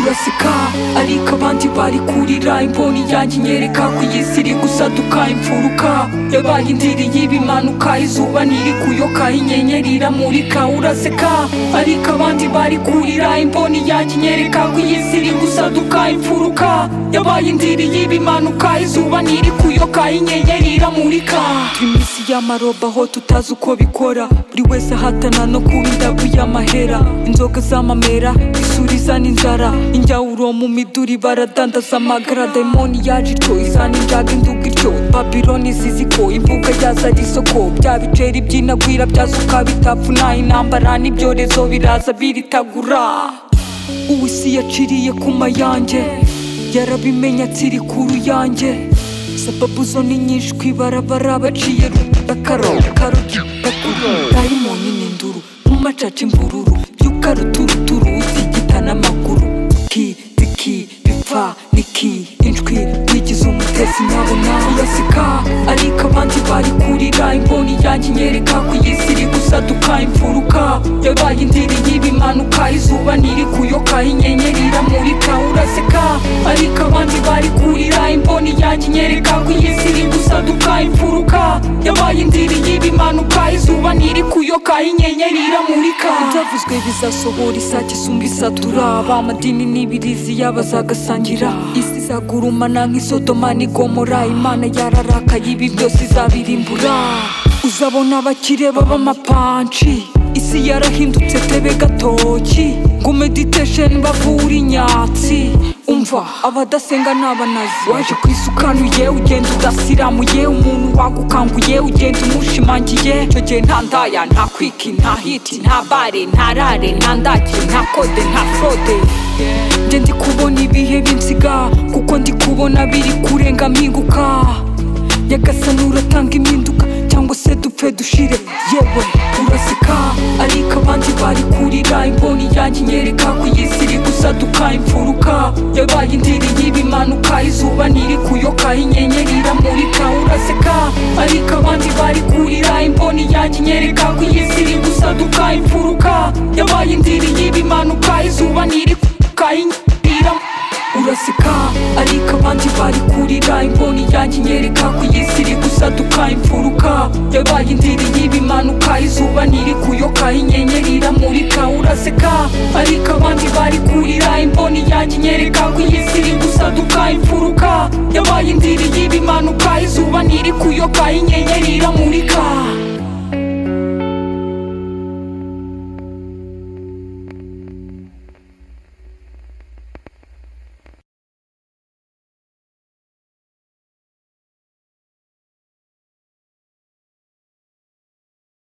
uraseka ariko abandi bari kurira imboni yanjye inyereka ku isi iri gusaduka imfuruka yabaye indiri y'ibimanuka izuba ntiri kuyoka inyenyeri iramurika uraseka ariko abandi bari kurira imboni yanjye inyereka ku isi iri gusaduka imfuruka yabaye indiri y'ibimanuka izuba ntiri kuyoka inyenyeri iramurika turi mu isi y'amaroba aho tutazi uko bikora buri wese ahatana no kuba indabo y'amahera inzoga z'amamera isuri izana inzara injyawuro mu miduri baradandaza amagara dayimoni yaje ico izana injaga induga ityo babiloni ziziko imbuga yaza ari isoko bya biceri byinagwira byasuka bitapfuna intambara n'ibyorezo biraza biritagura ubu isi yaciriye ku mayanjye yarabimenye atsiri ku ruyanjye sababu zo ni nyinshi ku ibarabara baciye rutakaro karogi bakuru dayimoni ni induru mu macaca imbururu byuka ruturuturu utigita n'amaguru ki tiki bipfa niki injwi wigize umutesi nkabona uraseka ariko abandi bari kurira imboni yanjye inyereka ku isi iri gusaduka imfuruka yabaye indiri y'ibimanuka izuba ntiri kuyoka inyenyeri iramurika uraseka ariko abandi bari kurira imboni yanjye inyereka ku isi iri gusaduka imfuruka yabaye indiri y'ibimanuka izuba ntiri kuyoka inyenyeri iramurika ibyavuzwe bizasohora isake isumba isatura abamadini n'ibirizi y'abazagasangira isi izagurumana nk'isodoma n'igomora imana yararakaye ibi byose izabirimbura uzabona abakire b'amapanci isi yarahindutse tebe gatoki ngo meditesheni bavura inyatsi umva abadasenga ni abanazi waje ku isukanuye ugenda udasiramuye umuntu wagukanguye ugenda umushimangiye icyo gihe nta ndaya nta kwiki nta hiti nta bare nta rare nta ndake nta kode nta frode njye ndi kubona ibihe b'insiga kuko ndi kubona biri kurenga mpinguka nyagasani uratanga impinduka cyangwa se dupfe dushire yewe uraseka ariko abandi bari kurira imboni yanjye inyereka ku isi iri gusaduka imfuruka yabaye indiri y'ibimanuka izuba ntiri kuyoka inyenyeri iramurika uraseka ariko abandi bari kurira imboni yanjye inyereka ku isi iri gusaduka imfuruka yabaye indiri y'ibimanuka izuba ntiri kuyoka inyenyeri iramurika uraseka ariko abandi bari kurira imboni yanjye inyereka ku isi iri gusaduka imfuruka yabaye indiri y'ibimanuka izuba ntiri kuyoka inyenyeri iramurika uraseka ariko abandi bari kurira imboni yanjye inyereka ku isi iri gusaduka imfuruka yabaye indiri y'ibimanuka izuba ntiri kuyoka inyenyeri iramurika